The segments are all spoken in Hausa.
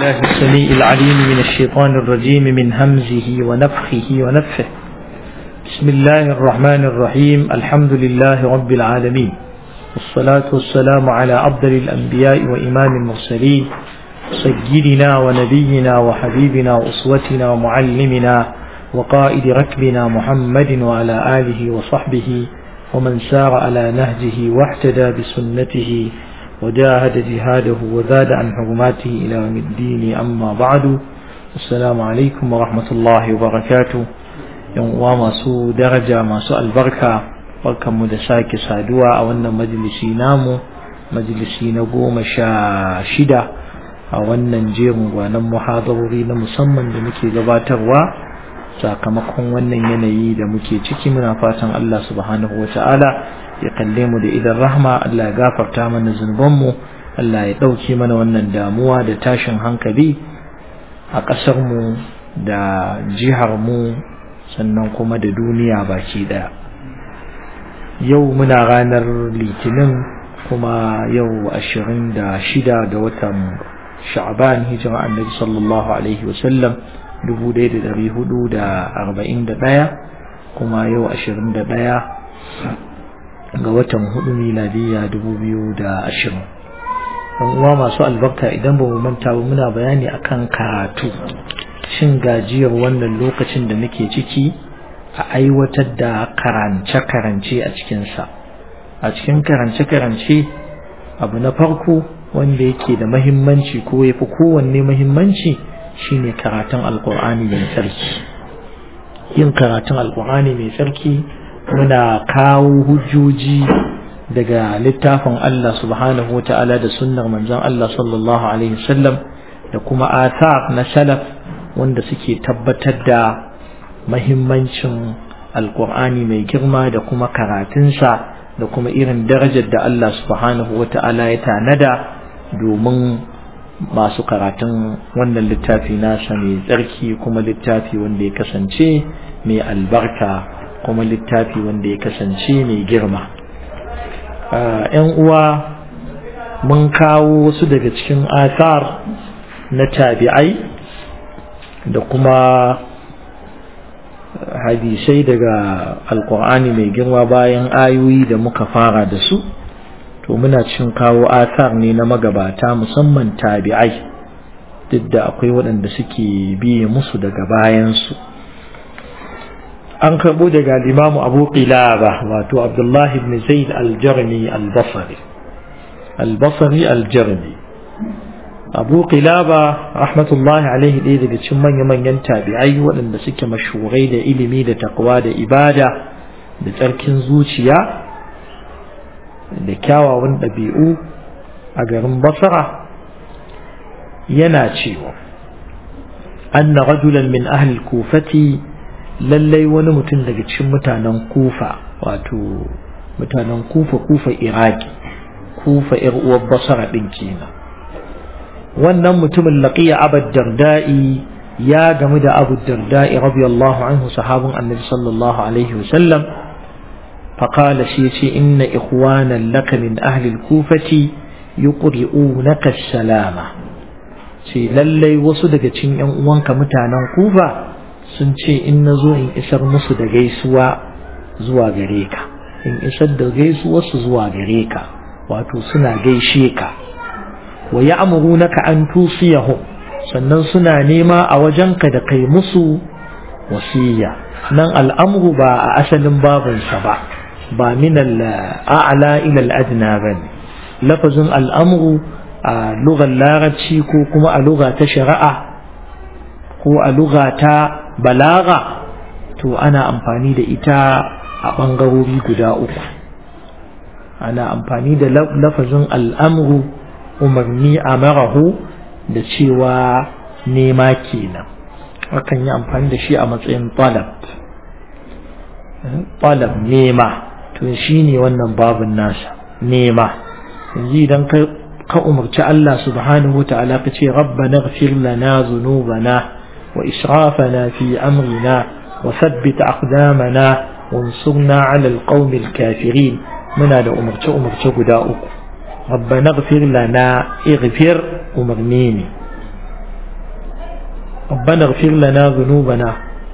الله السميع العليم من الشيطان الرجيم من همزه ونفخه ونفه بسم الله الرحمن الرحيم الحمد لله رب العالمين والصلاة والسلام على أفضل الأنبياء وإمام المرسلين سيدنا ونبينا وحبيبنا وأسوتنا ومعلمنا وقائد ركبنا محمد وعلى آله وصحبه ومن سار على نهجه واحتدى بسنته وجاهد جهاده وزاد عن حرماته إلى يوم الدين أما بعد السلام عليكم ورحمة الله وبركاته يوم masu daraja masu albarka barkanmu da sake saduwa a wannan majalisi namu majalisi na goma sha shida a wannan jerin gwanon muhadarori na musamman da muke gabatarwa sakamakon wannan yanayi da muke ciki muna fatan Allah subhanahu wa ta'ala ya kalle mu da idan rahma Allah ya gafarta mana zunubanmu Allah ya ɗauke mana wannan damuwa da tashin hankali a ƙasarmu da jiharmu sannan kuma da duniya baki ɗaya yau muna ranar litinin kuma yau ashirin da shida ga watan sha'ban hijira annabi sallallahu alaihi wasallam dubu ɗaya da ɗari hudu da arba'in da ɗaya kuma yau ashirin da ɗaya ga watan hudu miladiya dubu biyu da ashirin ɗan uwa masu albarka idan ba mu manta ba muna bayani akan karatu shin gajiyar wannan lokacin da muke ciki a aiwatar da karance-karance a cikinsa a cikin karance-karance abu na farko wanda yake da mahimmanci ko ya fi kowanne mahimmanci shine karatun alkur'ani mai tsarki yin karatun alkur'ani mai tsarki muna kawo hujjoji daga littafin Allah subhanahu ta'ala da sunnar manzon Allah sallallahu alaihi wasallam da kuma athar na salaf wanda suke tabbatar da mahimmancin alkur'ani mai girma da kuma karatunsa da kuma irin darajar da Allah subhanahu ta'ala ya tanada domin masu karatun wannan littafi nasa mai tsarki kuma littafi wanda ya kasance mai albarka kuma littafi wanda ya kasance mai girma ‘yan uwa mun kawo wasu daga cikin asar na tabi'ai da kuma hadisai daga alkur'ani mai girma bayan ayoyi da muka fara da su to muna cin kawo asar ne na magabata musamman tabi'ai duk da akwai waɗanda suke biye musu daga bayansu an karɓo daga limamu abu qilaba wato abdullahi ibn zaid al-jarmi al-basri al-basri al-jarmi abu qilaba rahmatullahi alaihi ɗaya daga cikin manya-manyan tabi'ai waɗanda suke mashurai da ilimi da takwa da ibada da tsarkin zuciya da kyawawan ɗabi'u a garin basra yana cewa anna rajulan min ahli kufati lallai wani mutum daga cikin mutanen kufa wato mutanen kufa kufa iraki kufa yar uwar basra din kenan wannan mutumin laqiya abad darda'i ya gamu da abu darda'i radiyallahu anhu sahabun annabi sallallahu alaihi wasallam فقال شيء إن إخوانا لك من أهل الكوفة يقرؤونك السلامة ce lallai wasu daga cikin ‘yan uwanka mutanen kufa sun ce in na zo in isar musu da gaisuwa zuwa gare ka in isar da gaisuwarsu zuwa gare ka wato suna gaishe ka wa ya naka an tusiyahum sannan suna nema a wajenka da kai musu wasiya nan al'amru ba a asalin babinsa ba ba min al'a'la ila al'adna bane lafazin al'amru a lugar larabci ko kuma a luga ta shari'a ko a luga ta balaga to ana amfani da ita a ɓangarori guda uku ana amfani da lafazin al'amru umarni a marahu da cewa nema kenan akan yi amfani da shi a matsayin talab talab nema to shi ne wannan babin nasa nema yanzu idan ka umarci Allah subhanahu wa ta'ala ka ce rabbana ighfir lana dhunubana wa israfana fi amrina wa thabbit aqdamana wansurna 'ala alqawmi alkafirin muna da umarce umarce guda uku rabbana ighfir lana ighfir umarni ne ربنا اغفر لنا ذنوبنا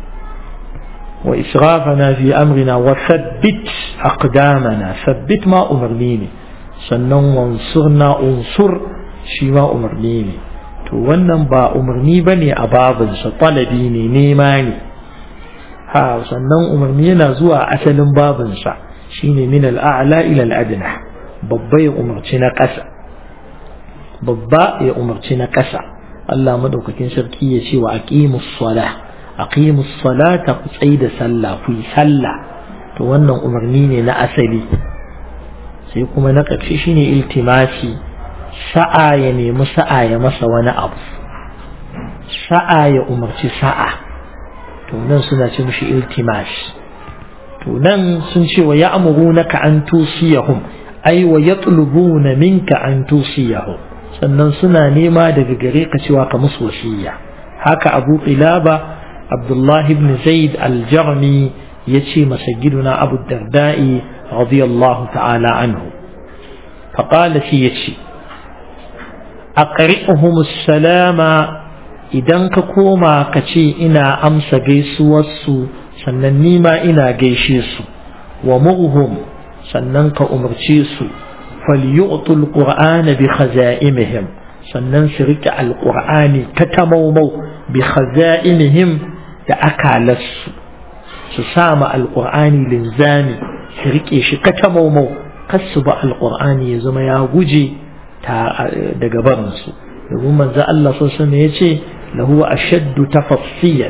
وإسرافنا في أمرنا وثبت أقدامنا ثبت ما أمرنيني sannan wansurna unsur shi ma umarni ne to wannan ba umarni ba ne a babinsa talabi ne nema ne ha sannan umarni yana zuwa asalin babinsa shine min al'a'la ila al'adna babba ya umarci na ƙasa babba ya umarci na ƙasa Allah madaukakin sarki ya ce wa aqimus sala aqimus salata ku tsaida sallah ku yi sallah to wannan umarni ne na asali sai kuma na ƙarshe shine iltimasi sa'a ya nemi sa'a ya masa wani abu sa'a ya umarci sa'a to nan suna ce mishi iltimas to nan sun ce wa ya'murunaka an tusiyahum ai wa yatlubuna minka an tusiyahum sannan suna nema daga gare ka cewa ka musu wasiya haka Abu Qilaba Abdullah ibn Zaid al-Jarmi yace masa giduna Abu Darda'i radiyallahu ta'ala anhu فقال سيتشي أقرئهم السلام idan ka koma ka ce ina amsa gaisuwarsu sannan nima ina gaishe su wa mughum sannan ka umarce su falyu'tul qur'ana bi khaza'imihim sannan su rike alqur'ani katamaumau bi khaza'imihim da akalarsu su sama alqur'ani linzami su rike shi katamaumau kasu ba alqur'ani ya zama ya guje daga barinsu domin manzo Allah sosai ya ce له أشد تفصيا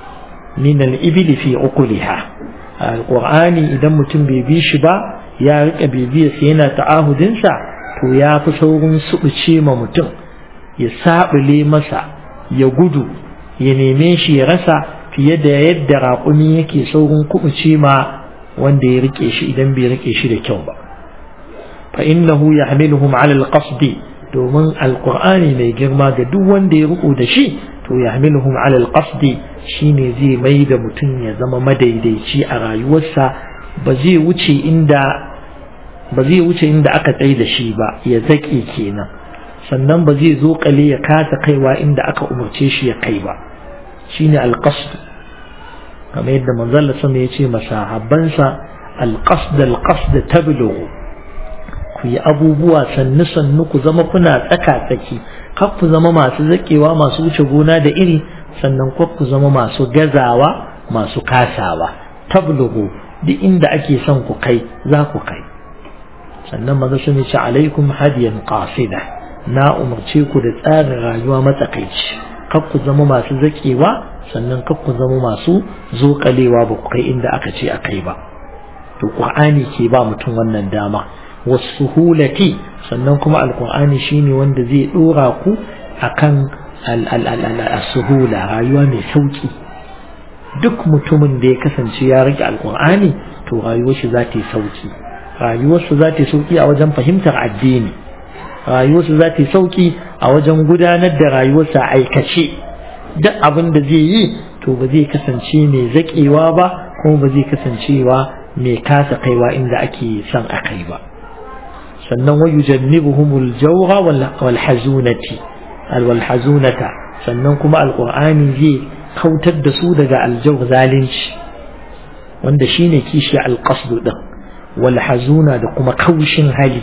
من الإبل في عقلها القرآن إذا متم بيبيش با يا رك بيبي سينا تعاهد انسا تو يا فسورن سبشي ما متم يساب لي مسا يقدو ينميش يرسا في يد يد راقني يكي سورن كبشي ما wanda ya rike shi idan bai rike shi da kyau ba fa innahu yahmiluhum ala alqasdi domin alqur'ani mai girma ga duk wanda ya riko da shi to yahmiluhum ala alqasdi shine zai mai da mutum ya zama madaidaici a rayuwarsa ba zai wuce inda ba zai wuce inda aka tsaye da shi ba ya zake kenan sannan ba zai zo kale ya kasa kaiwa inda aka umarce shi ya kai ba shine alqasd kamar yadda manzon sama ya ce masahabbansa alqasd alqasd tablughu ku yi abubuwa sannu sannu ku zama kuna tsaka tsaki kar ku zama masu zakewa masu wuce gona da iri sannan kar ku zama masu gazawa masu kasawa tablughu duk inda ake son ku kai za ku kai sannan maza sun ce alaikum hadiyan qasida na umarce ku da tsarin rayuwa matsakaici kar ku zama masu zakewa sannan kar ku zama masu zokalewa ba ku kai inda aka ce a kai ba to qur'ani ke ba mutum wannan dama wasuhulati sannan kuma alkur'ani shine wanda zai dora ku akan al-suhula rayuwa mai sauki duk mutumin da ya kasance ya rike alkur'ani to rayuwar shi za ta yi sauki rayuwar shi za ta yi sauki a wajen fahimtar addini rayuwar shi za ta yi sauki a wajen gudanar da rayuwarsa aikace duk abin da zai yi to ba zai kasance mai zakewa ba kuma ba zai kasancewa mai kasa kaiwa inda ake son a kai ba sannan wa yujannibuhumul jawra wal hazunati wal hazunata sannan kuma alqur'ani zai kautar da su daga aljawr zalunci wanda shine kishi alqasd din wal hazuna da kuma kaushin hali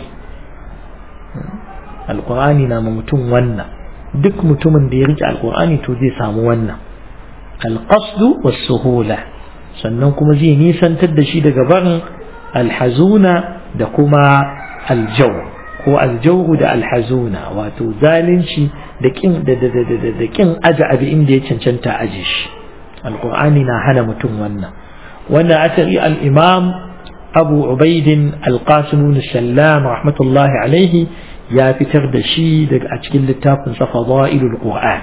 alqur'ani na ma mutum wannan duk mutumin da ya rike alqur'ani to zai samu wannan alqasd was suhula sannan kuma zai nisantar da shi daga barin alhazuna da kuma aljau ko aljauhu da alhazuna wato zalunci da kin da da da da da kin aje abi inda ya cancanta aje shi alqur'ani na hana mutum wannan wannan asari al-imam abu ubaid al-qasim bin sallam rahmatullahi alaihi ya fitar da shi daga a cikin littafin sa fadailul qur'an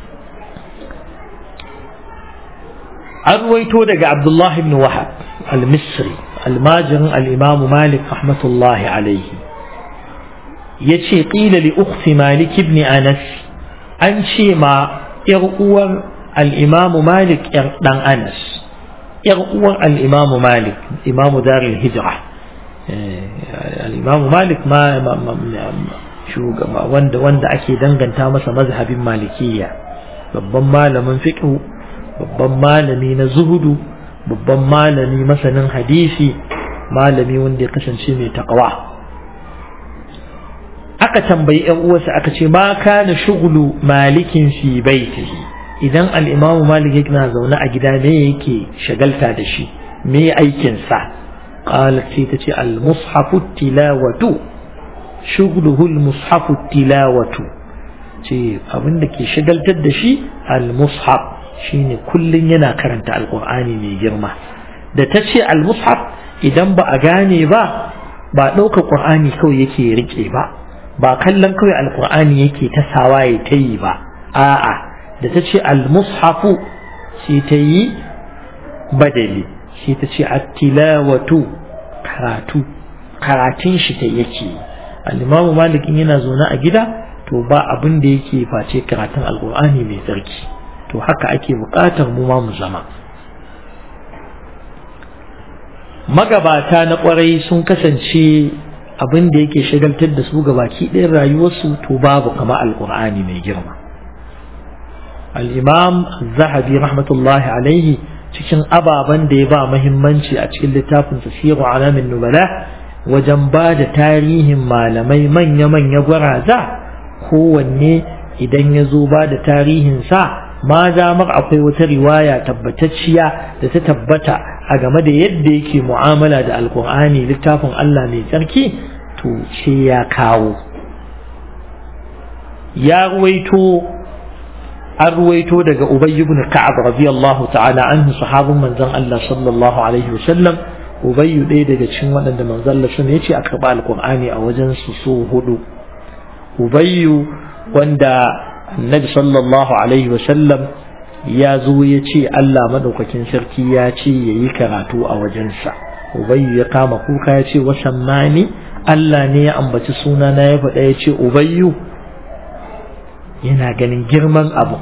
an ruwaito daga abdullahi ibn wahab al-misri almajirin al'imamu malik rahmatullahi alaihi ya ce ƙila li ukhti malik ibn anas an ce ma ‘yar uwar al'imamu malik ‘yar ɗan anas ‘yar uwar al'imamu malik imamu daril hijira al'imamu malik ma shugaba wanda wanda ake danganta masa mazhabin malikiyya babban malamin fiqh babban malami na zuhudu babban malami masanin hadisi malami wanda ya kasance mai taqwa aka tambayi yan uwarsa aka ce ma kana shughlu malikin fi baitihi idan al-imam malik yana zaune a gida me yake shagalta da shi me aikin sa qalat sai tace al-mushafu tilawatu shughluhu al-mushafu tilawatu ce abin da ke shagaltar da shi al-mushaf shine kullun yana karanta alqur'ani mai girma da ta ce al-mushaf idan ba a gane ba ba ɗaukar qur'ani kawai yake rike ba ba kallon kawai alqur'ani yake ta sawaye ta yi ba a'a da ta ce al-mushafu sai ta yi badali sai ta ce at-tilawatu karatu karatun shi ta yake al-imamu malikin yana zaune a gida to ba abin da yake face karatun alkur'ani mai tsarki to haka ake buƙatar mu ma mu zama magabata na ƙwarai sun kasance abin da yake shagaltar da su gabaki ɗayan rayuwarsu to babu kama alkur'ani mai girma al-imam zahabi rahmatullahi alaihi cikin ababen da ya ba muhimmanci a cikin littafin siru alamin nubala wajen ba da tarihin malamai manya-manya gwaraza kowanne idan ya zo ba da tarihinsa ma zamar akwai wata riwaya tabbatacciya da ta tabbata a game da yadda yake mu'amala da alkur'ani littafin Allah mai tsarki to ce ya kawo ya ruwaito an ruwaito daga Ubay ibn Ka'ab radiyallahu ta'ala anhu sahabin manzon Allah sallallahu alaihi wasallam Ubay ɗaya daga cikin waɗanda manzon Allah sun yace a karɓa alkur'ani a wajen su so hudu Ubayyu wanda Annabi sallallahu alaihi wasallam ya zo ya ce Allah madaukakin sarki ya ce ya yi karatu a wajensa Ubayyu ya kama kuka ya ce wasan mani Allah ne ya ambaci suna na ya faɗa ya ce Ubayyu yana ganin girman abu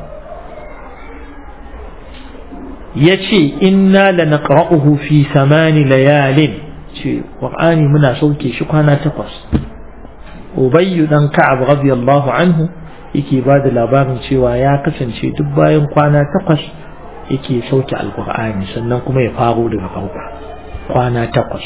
ya ce inna la naqra'uhu fi samani layalin ce Qur'ani muna sauke shi kwana takwas Ubayyu dan Ka'ab radiyallahu anhu yake ba da labarin cewa ya kasance duk bayan kwana takwas yake sauke alkur'ani sannan kuma ya faro daga farko kwana takwas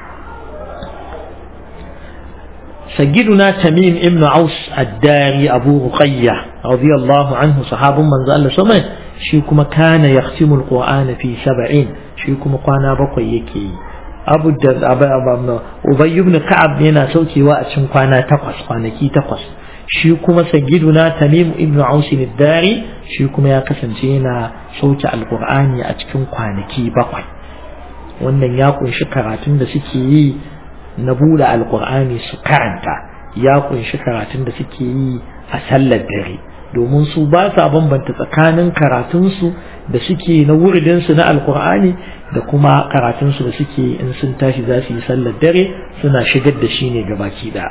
سجدنا تميم ابن عوس الداري أبو رقية رضي الله عنه صحاب من زال سمع شيكما كان يختم القرآن في سبعين شيكما قانا بقي يكي أبو الدر أبا أبا أبي بن كعب ينا سوكي وأتشم قانا تقص قانا كي تقص شيكما سجدنا تميم ابن عوس الداري شيكما يا كسنتينا صوت القرآن أتشم قانا كي بقي wannan ya kunshi karatun da suke yi na buɗe alkur'ani su karanta ya kunshi karatun da suke yi a sallar dare domin su ba sa bambanta tsakanin karatunsu da suke na wuridinsu na alkur'ani da kuma karatunsu da suke in sun tashi za su yi sallar dare suna shigar da shi ne gabaki da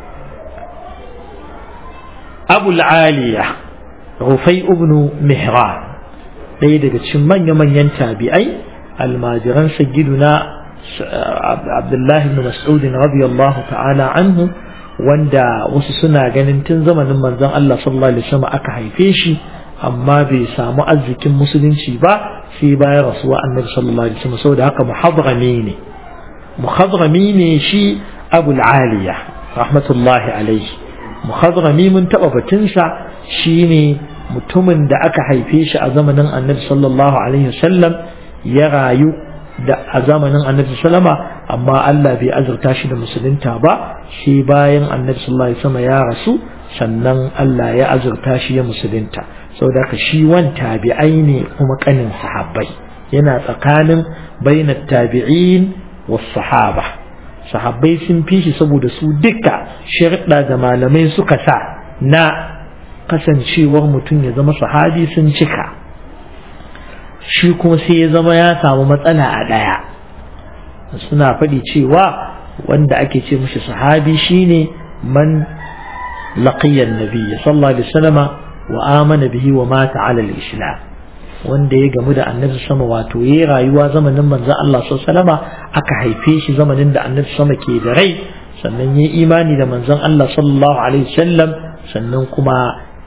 abul aliya rufai ibnu mihran ɗaya daga cikin manya-manyan tabi'ai almajiran sagiduna Abdullahi ibn Mas'ud radiyallahu ta'ala anhu wanda wasu suna ganin tun zamanin manzon Allah sallallahu alaihi wasallam aka haife shi amma bai samu arzikin musulunci ba sai bayan rasuwa annabi sallallahu alaihi wasallam saboda haka muhadrami ne muhadrami ne shi Abu Aliya rahmatullahi alaihi muhadrami mun taba batunsa shine mutumin da aka haife shi a zamanin annabi sallallahu alaihi wasallam ya rayu da a zamanin annabi sallama amma Allah bai azurta shi da musulunta ba shi bayan annabi sallallahu alaihi wasallam ya rasu sannan Allah ya azurta shi ya musulunta saboda ka shi wan tabi'ai ne kuma kanin sahabbai yana tsakanin bainat tabi'in was sahaba sahabbai sun fi shi saboda su duka shirɗa da malamai suka sa na kasancewar mutum ya zama sahabi sun cika shi kuma sai ya zama ya samu matsala a ɗaya suna faɗi cewa wanda ake ce mishi sahabi shine man laqiyan nabiyya sallallahu alaihi wasallam wa amana bihi wa mata ala al-islam wanda ya gamu da annabi sama wato yayi rayuwa zamanin manzon Allah sallallahu alaihi wasallam aka haife shi zamanin da annabi sama ke da rai sannan yayi imani da manzon Allah sallallahu alaihi wasallam sannan kuma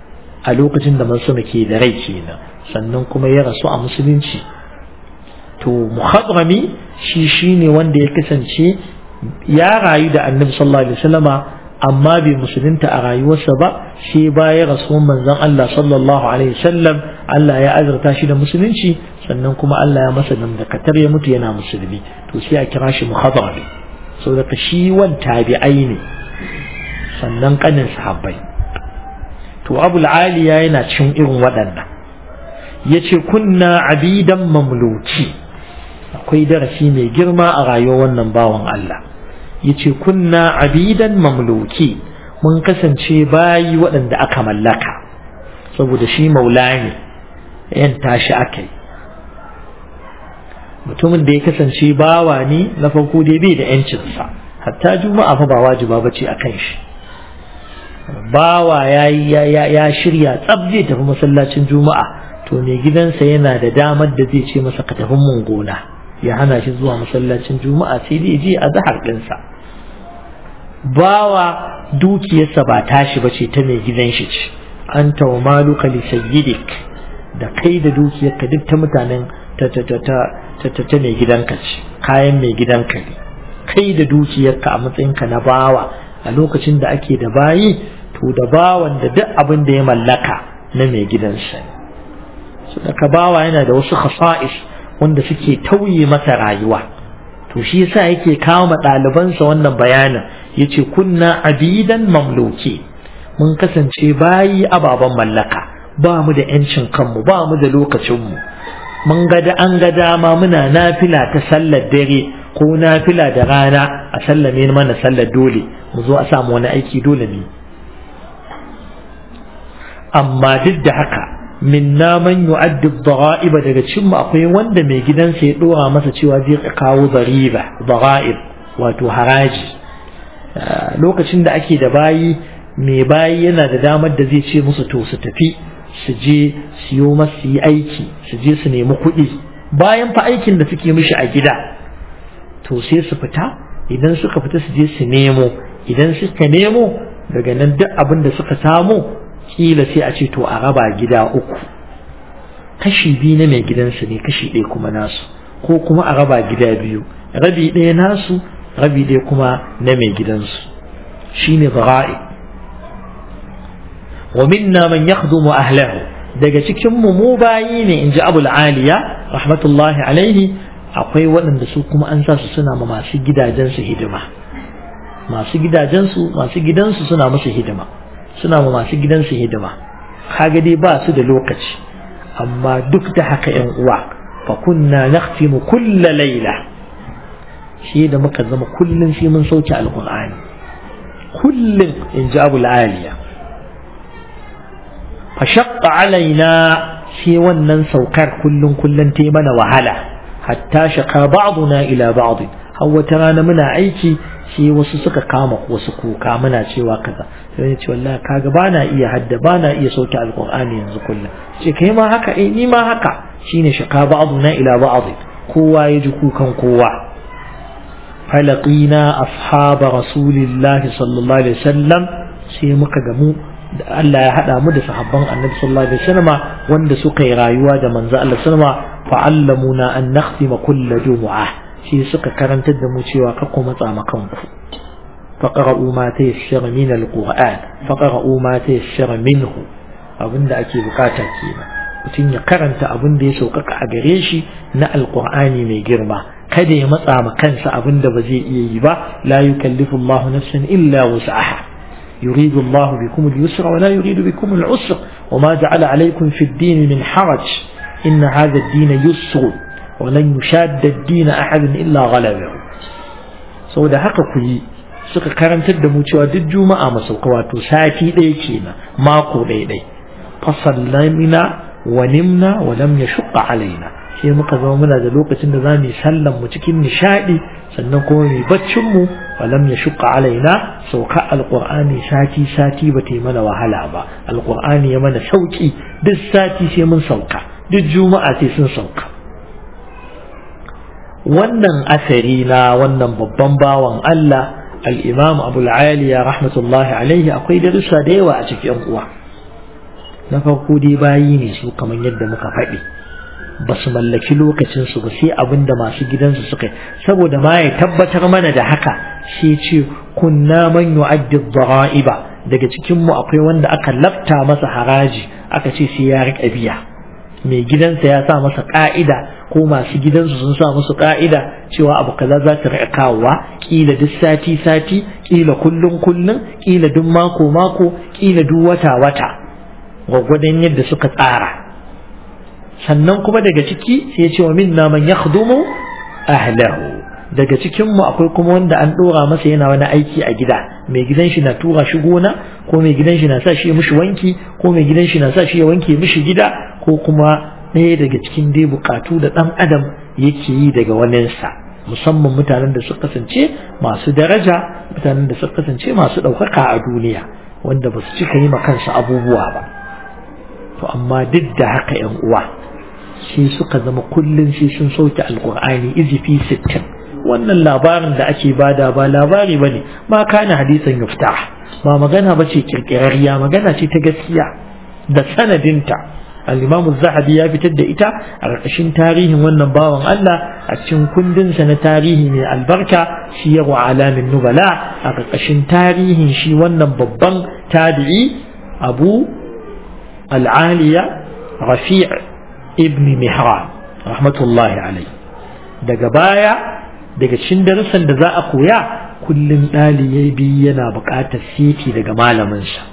a lokacin da manzo ke da rai kenan sannan kuma ya rasu a musulunci to muhadrami shi shine wanda ya kasance ya rayu da annabi sallallahu alaihi wasallama amma bai musulunta a rayuwarsa ba sai baya rasuwan manzon Allah sallallahu alaihi wasallam Allah ya azurta shi da musulunci sannan kuma Allah ya masa dandakatar ya mutu yana musulmi to sai a kira shi muhadrami saboda shi wan tabi'ai ne sannan kanin sahabbai to abul aliya yana cin irin waɗannan yace kunna abidan mamluki akwai darasi mai girma a rayuwar wannan bawan Allah yace kunna abidan mamluki mun kasance bayi waɗanda aka mallaka saboda shi maula ne yan tashi akai mutumin da ya kasance bawa ne na farko dai bai da yancinsa hatta juma'a fa ba wajiba bace akan shi bawa ya ya shirya tsab zai tafi masallacin juma'a to mai gidansa yana da damar da zai ce masa ka tafi mun gona ya hana shi zuwa masallacin juma'a sai dai je a zahar ɗinsa bawa dukiyarsa ba tashi ba ce ta mai gidan shi ce an wa maluka li sayyidik da kai da dukiyarka duk ta mutanen ta ta ta ta ta ta ta mai gidanka ce kayan mai gidanka ne kai da dukiyarka a matsayinka na bawa a lokacin da ake da bayi to da bawan da duk abin da ya mallaka na mai gidansa ne so daga bawa yana da wasu khasa'is wanda suke tauye masa rayuwa to shi yasa yake kawo ma ɗalibansa wannan bayanin yace kunna abidan mamluki mun kasance bayi ababen mallaka ba mu da yancin kanmu ba mu da lokacinmu mun ga da an ga dama muna nafila ta sallar dare ko nafila da rana a sallame mana sallar dole mu zo a samu wani aiki dole ne amma duk da haka minna man yu'addi dhara'iba daga cikin mu akwai wanda mai gidansa ya dora masa cewa zai kawo zariba dhara'ib wato haraji lokacin da ake da bayi mai bayi yana da damar da zai ce musu to su tafi su je siyo masu yi aiki su je su nemi kuɗi bayan fa aikin da suke mishi a gida to sai su fita idan suka fita su je su nemo idan suka nemo daga nan duk abin da suka samu kila sai a ce to a raba gida uku kashi biyu na mai gidansu ne kashi ɗaya kuma nasu ko kuma a raba gida biyu rabi ɗaya nasu rabi ɗaya kuma na mai gidansu shine zara'i wa minna man yakhdumu ahlahu daga cikin mu mu bayi ne inji abul aliya rahmatullahi alaihi akwai waɗanda su kuma an sa su suna ma masu gidajensu hidima masu gidajensu masu gidansu suna musu hidima suna ma masu gidansu hidima kaga dai ba su da lokaci amma duk da haka yan uwa fa kunna nakhtimu kulla layla shi da muka zama kullun shi mun sauke alqur'ani kullun in ji abul aliya fa shaqqa alaina shi wannan saukar kullun kullun ta mana wahala hatta shaka ba'duna ila ba'd har wata rana muna aiki sai wasu suka kama wasu kuka muna cewa kaza sai ya ce wallahi kaga bana iya hadda bana iya sauke alqur'ani yanzu kullum ce kai ma haka eh ni ma haka shine shaka ba'duna ila ba'd kowa ya ji kukan kowa falaqina ashaba rasulillahi sallallahu alaihi wasallam sai muka gamu da Allah ya hada mu da sahabban annabi sallallahu alaihi wasallam wanda suka yi rayuwa da manzo Allah sallama fa'allamuna an nakhtima kulla jumu'ah shi suka karantar da mu cewa ka ku matsa ma kanku faqra'u ma tayassara min alquran faqra'u ma tayassara minhu abinda ake bukata kenan mutum ya karanta abin da ya sauƙaƙa a gare shi na alqur'ani mai girma kada ya matsa ma kansa abin da ba zai iya yi ba la yukallifu Allahu nafsan illa wus'aha يريد الله بكم اليسر ولا يريد بكم العسر وما جعل عليكم في الدين من حرج إن هذا الدين يسر ولن يشاد الدين أحد إلا غلبه sau da haka ku yi suka karantar da mu cewa duk juma'a masauka wato sati ɗaya kenan mako ɗaya ɗaya fasallamina wa nimna wa lam yashqa alaina sai muka zama muna da lokacin da zamu yi sallan mu cikin nishadi sannan kuma mu baccin mu wa lam yashqa alaina sauka alqur'ani sati sati ba ta yi mana wahala ba alqur'ani ya mana sauki duk sati sai mun sauka duk juma'a sai sun sauka wannan asari na wannan babban bawan Allah al-Imam Abu al-Aliya rahmatullahi alaihi akwai darussa da yawa a cikin uwa na farko dai bayi ne su kamar yadda muka faɗi ba su mallaki lokacinsu ba sai abin da masu gidansu suka yi saboda ma ya tabbatar mana da haka sai ce kunna man yu'addi dhara'iba daga cikin mu akwai wanda aka lafta masa haraji aka ce sai ya riƙa biya mai gidansa ya sa masa ka'ida ko masu gidansu sun sa musu ka'ida cewa abu kaza za ta riƙa kawowa kila duk sati sati kila kullun kullun kila duk mako mako kila duk wata wata gwaggwadon yadda suka tsara sannan kuma daga ciki sai ya ce wa minna man yakhdumu ahlahu daga cikin mu akwai kuma wanda an dora masa yana wani aiki a gida mai gidan shi na tura shi gona ko mai gidan shi na sa shi ya mishi wanki ko mai gidan shi na sa shi ya wanke mishi gida ko kuma ɗaya daga cikin dai bukatu da ɗan adam yake yi daga waninsa musamman mutanen da suka kasance masu daraja mutanen da suka kasance masu ɗaukaka a duniya wanda ba su cika yi ma kansu abubuwa ba to amma duk da haka yan uwa sai suka zama kullum sai sun sauke alkur'ani izifi sittin wannan labarin da ake bada ba labari bane ma kana hadisan yuftah ba magana bace kirkirariya magana ce ta gaskiya da sanadinta al-Imam zahabi ya fitar da ita a ƙarƙashin tarihin wannan bawan Allah a cikin kundinsa na tarihi mai albarka shi ya wa alamin nubala a ƙarƙashin tarihin shi wannan babban tabi'i Abu al-Aliya Rafi' ibn Mihran rahmatullahi alai daga baya daga cikin darussan da za a koya kullum ɗalibi yana buƙatar siti daga malaminsa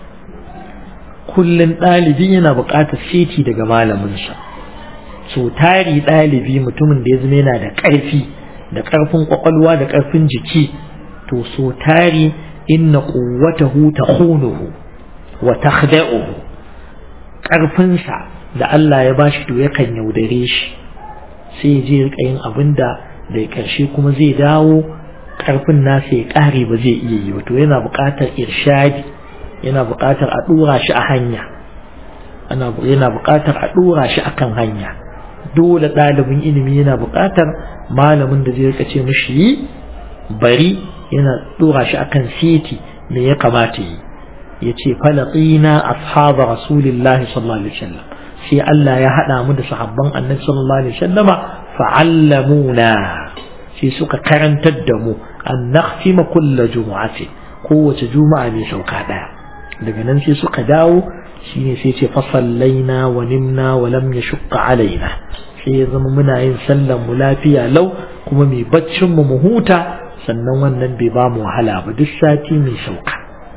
kullum ɗalibi yana buƙatar siti daga malaminsa so tari ɗalibi mutumin da ya zama yana da ƙarfi da ƙarfin ƙwaƙwalwa da ƙarfin jiki to so tari inna quwwatahu takhunuhu wa takhda'uhu ƙarfinsa da Allah ya bashi to yakan yaudare shi sai ya je rika yin abin da da ƙarshe kuma zai dawo ƙarfin nasa ya ƙare ba zai iya yi ba to yana buƙatar irshadi yana buƙatar a ɗora shi a hanya ana yana buƙatar a ɗora shi akan hanya dole ɗalibin ilimi yana buƙatar malamin da zai rika ce mishi yi bari yana ɗora shi akan siti me ya kamata yi ya ce falaqina ashaba rasulillahi sallallahu alaihi wasallam sai Allah ya haɗa mu da sahabban annabi sallallahu alaihi wasallama fa'allamuna sai suka karantar da mu an nakhtima kulla jumu'ati kowace juma'a ne sauka daya daga nan sai suka dawo shine sai ce fa sallaina wa nimna wa lam yashqa alaina sai ya zama muna yin sallan mu lafiya lau kuma mai baccin mu mu huta sannan wannan bai ba mu wahala ba duk sati mai sauka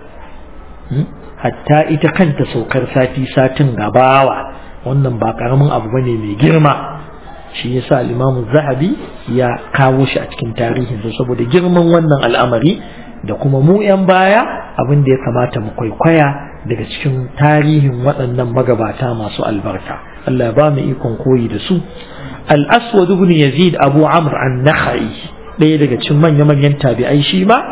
hatta ita kanta saukar sati satin gabawa wannan ba karamin abu bane mai girma shi yasa al-Imam Zahabi ya kawo shi a cikin tarihin saboda girman wannan al'amari da kuma mu yan baya abin da ya kamata mu kwaikwaya daga cikin tarihin waɗannan magabata masu albarka Allah ya ba mu ikon koyi da su al-Aswad ibn Yazid Abu Amr an-Nakhai ɗaya daga cikin manya-manyan tabi'ai shi ma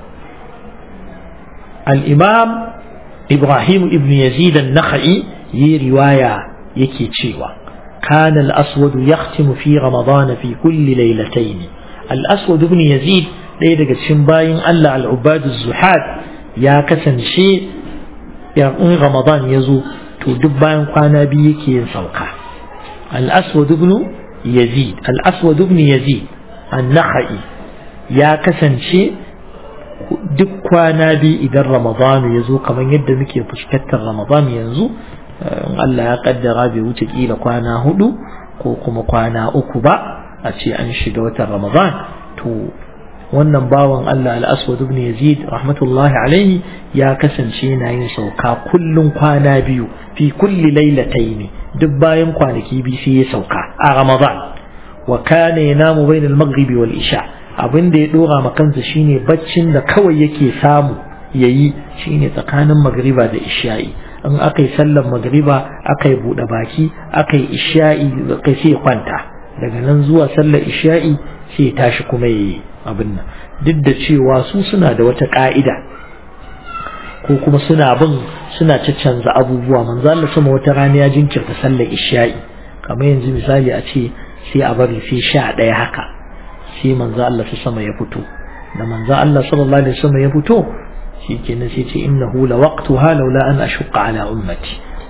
al-Imam Ibrahim ibn Yazid an-Nakhai yi riwaya yake cewa كان الأسود يختم في رمضان في كل ليلتين الأسود بن يزيد ɗaya daga cikin bayin Allah al'ubadu zuhad ya kasance in Ramadan ya zo to duk bayan kwana biyu yake yin sauka al-aswad ibn yazid al-aswad ibn yazid an-nakhai ya kasance duk kwana biyu idan Ramadan ya zo kamar yadda muke fuskantar Ramadan yanzu Allah ya kaddara bai wuce kila kwana hudu ko kuma kwana uku ba a ce an shiga watan Ramadan to wannan bawan Allah al-Aswad ibn Yazid rahmatullahi alaihi ya kasance yana yin sauka kullun kwana biyu fi kulli lailatayn duk bayan kwanaki biyu sai ya sauka a Ramadan wa kana yanamu bayna al-maghrib wal isha abin da ya dora ma kansa shine baccin da kawai yake samu yayi shine tsakanin magriba da isha'i in aka yi sallar magriba aka yi buɗe baki aka yi isha'i kai sai kwanta daga nan zuwa sallar isha'i sai ya tashi kuma ya yi abin nan duk da cewa su suna da wata ƙa'ida ko kuma suna bin suna caccanza abubuwa manzo Allah sama wata rana ya jinkirta sallar isha'i kamar yanzu misali a ce sai a bari sai sha ɗaya haka sai manzo Allah su sama ya fito da manzo Allah sallallahu alaihi wasallam ya fito shi kenan sai ce innahu la waqtuha laula an ashqa ala ummati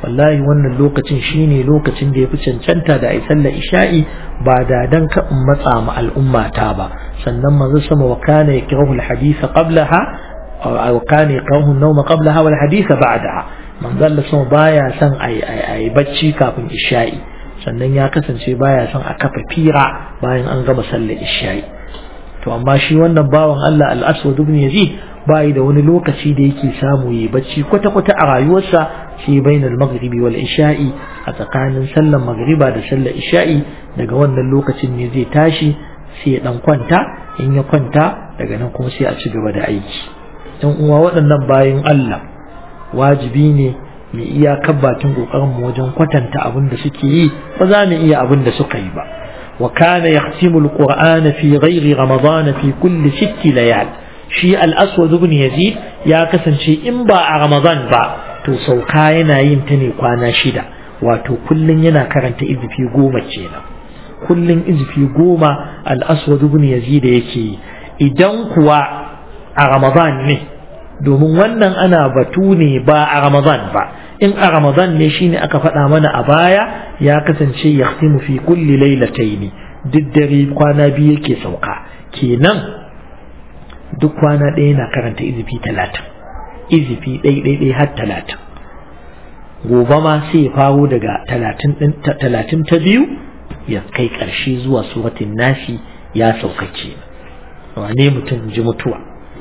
wallahi wannan lokacin shine lokacin da ya fi cancanta da ai sallar isha'i ba da dan ka matsa ma al'umma ta ba sannan manzo sama wa kana yakrahu al-hadith qablaha aw kana yakrahu an-nawm qablaha wal hadith ba'daha manzo Allah sama baya son ai ai bacci kafin isha'i sannan ya kasance baya son a kafa fira bayan an gama sallar isha'i to amma shi wannan bawan Allah al-Aswad ibn Yazid bai da wani lokaci da yake samu yi bacci kwata-kwata a rayuwarsa sai bainal maghribi wal isha'i a tsakanin sallar maghriba da sallar isha'i daga wannan lokacin ne zai tashi sai ya dan kwanta in ya kwanta daga nan kuma sai a ci gaba da aiki dan uwa waɗannan bayan Allah wajibi ne mu iya bakin kokarin mu wajen kwatanta abin da suke yi ba za mu iya abin da suka yi ba wa kana yahtimu alqur'ana fi ghairi ramadan fi kulli sitti layal shi al-aswad ibn yazid ya kasance in ba a ramadan ba to sauka yana yin ta ne kwana shida wato kullun yana karanta izifi goma kenan kullun izifi goma al-aswad ibn yazid yake idan kuwa a ramadan ne domin wannan ana batu ne ba a ramadan ba in a ramadan ne shine aka faɗa mana a baya ya kasance yahtimu fi kulli lailataini duk dare kwana biyu yake sauka kenan duk kwana ɗaya na karanta izifi talatin izifi ɗai har talatin gobe ma sai ya faro daga talatin ta biyu ya kai ƙarshe zuwa suratin nasi ya saukace wane mutum ji mutuwa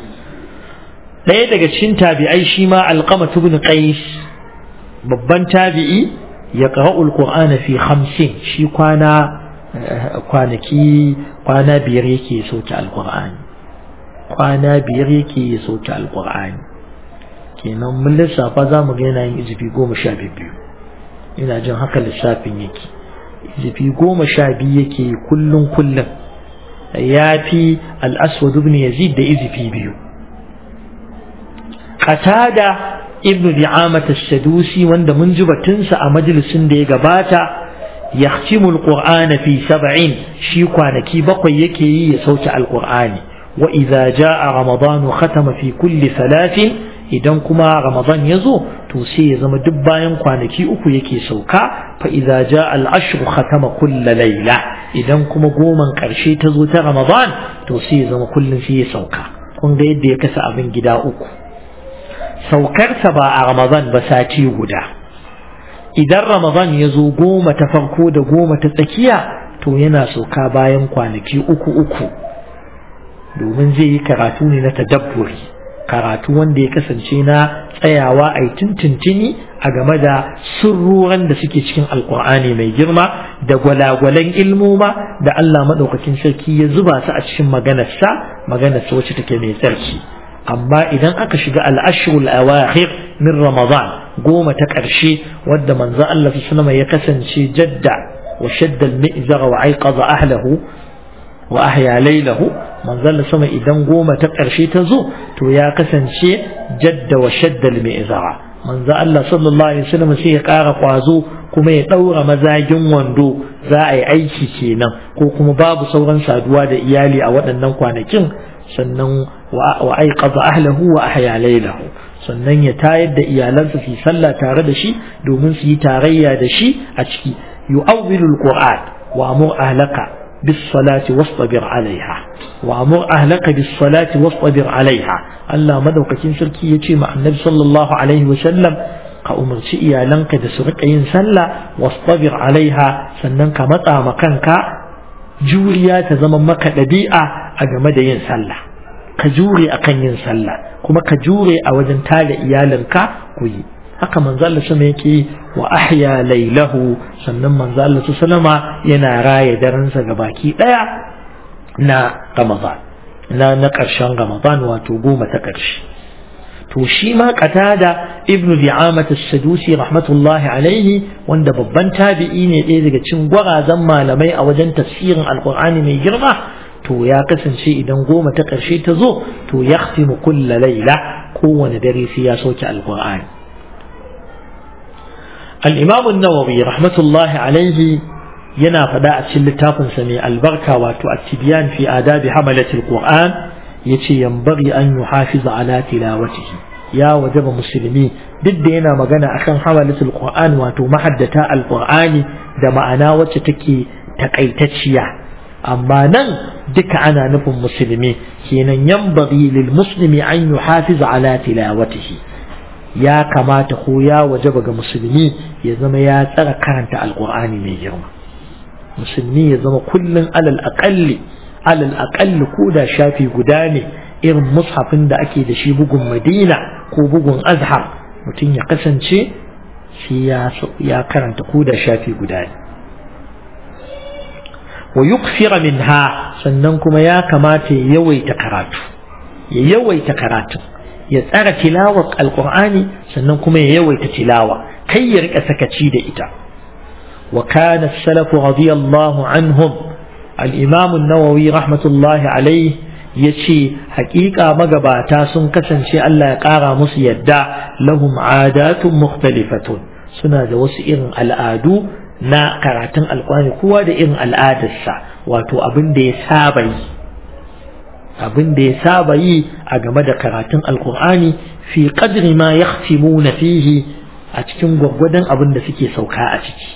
ɗaya daga cikin tabi'ai shi ma alƙama ibn qais babban tabi'i ya qara'ul qur'ana fi hamsin shi kwana kwanaki kwana biyar yake soke alqur'ani kwana biyar yake soke alqur'ani kenan mun lissafa za mu ga yana yin izifi goma sha biyu ina jin haka lissafin yake izifi goma sha biyu yake kullum kullum ya fi al'aswad ibn yazid da izifi biyu qatada ibn bi'amat as-sadusi wanda mun ji batunsa a majalisin da ya gabata yahtimu al-qur'ana fi sab'in shi kwanaki bakwai yake yi ya sauke al-qur'ani wa idza jaa ramadanu khatama fi kulli thalathin idan kuma ramadan ya zo to sai ya zama duk bayan kwanaki uku yake sauka fa idza jaa al-ashr khatama kulla layla idan kuma goman karshe ta zo ta ramadan to sai ya zama kullun sai ya sauka kun ga yadda ya kasa abin gida uku saukarsa ba a ramadan ba sati guda idan ramadan ya zo goma ta farko da goma ta tsakiya to yana sauka bayan kwanaki uku uku domin zai yi karatu ne na tadabburi karatu wanda ya kasance na tsayawa a yi tuntuntuni a game da sirruran da suke cikin alkur'ani mai girma da gwalagwalan ilmoma da Allah maɗaukakin sarki ya zuba su a cikin maganarsa maganarsa wacce take mai tsarki amma idan aka shiga al'ashirul awakhir min ramadan goma ta ƙarshe wadda manzo Allah sallama ya kasance jadda wa shadda al-mi'zara wa aiqadha ahlahu wa ahya laylahu manzon sama idan goma ta ƙarshe ta zo to ya kasance jadda wa shaddal mi'zara manzo Allah sallallahu alaihi wasallam sai ya ƙara ƙwazo kuma ya ɗaura mazagin wando za a yi aiki kenan ko kuma babu sauran saduwa da iyali a waɗannan kwanakin sannan wa aiqadha ahlahu wa ahya laylahu sannan ya tayar da iyalansa su sallah tare da shi domin su yi tarayya da shi a ciki yu'awwilu alquran wa amur ahlaka بالصلاة واصطبر عليها وأمر أهلك بالصلاة واصطبر عليها الله مدوك سركي يتي مع النبي صلى الله عليه وسلم كأمر شيئا لنك دسرق ينسلى واصطبر عليها سننك متى مكانك جوريا تزمن مكة لبيئة أجمد ينسلى كجوري أكن ينسلى كما كجوري أوجن تالي إيالنك كوي haka manzo Allah sama yake wa ahya lailahu sannan manzo Allah sallama yana raya daransa baki daya na Ramadan na na karshen Ramadan wato goma ta karshe to shi ma qatada ibnu di'amat as-sadusi rahmatullahi alaihi wanda babban tabi'i ne ɗaya daga cikin gwarazan malamai a wajen tafsirin alqur'ani mai girma to ya kasance idan goma ta karshe ta zo to yahtimu kulla laila kowane dare sai ya sauke alqur'ani الإمام النووي رحمة الله عليه ينا فداء تشلتاف سمي البركة والتبيان في آداب حملة القرآن يتي ينبغي أن يحافظ على تلاوته ya wajaba musulmi duk da yana magana akan hamalatul qur'an wato mahaddata alqur'ani da ma'ana wacce take takaitacciya amma nan duka ana nufin musulmi kenan yanbaghi lil muslimi an yuhafiz ala tilawatihi ya kamata ko ya wajaba ga musulmi ya zama ya tsara karanta alqur'ani mai girma musulmi ya zama kullun alal aqalli alal aqalli ko da shafi guda ne irin mushafin da ake da shi bugun madina ko bugun azhar mutum ya kasance shi ya karanta ko da shafi guda ne wa yukfira minha sannan kuma ya kamata ya yawaita karatu ya yawaita karatu ya tsara tilawar alqur'ani sannan kuma ya yawaita tilawa kai ya rika sakaci da ita wa kana as-salafu radiyallahu anhum al-imam an-nawawi rahmatullahi alayhi yace hakika magabata sun kasance Allah ya kara musu yadda lahum adatun mukhtalifatun suna da wasu irin al'adu na karatun alkurani kowa da irin al'adarsa wato abin da ya saba yi abin da ya saba yi a game da karatun alkur'ani fi qadri ma yahtimuna fihi a cikin gwaggwadon abin da suke sauka a ciki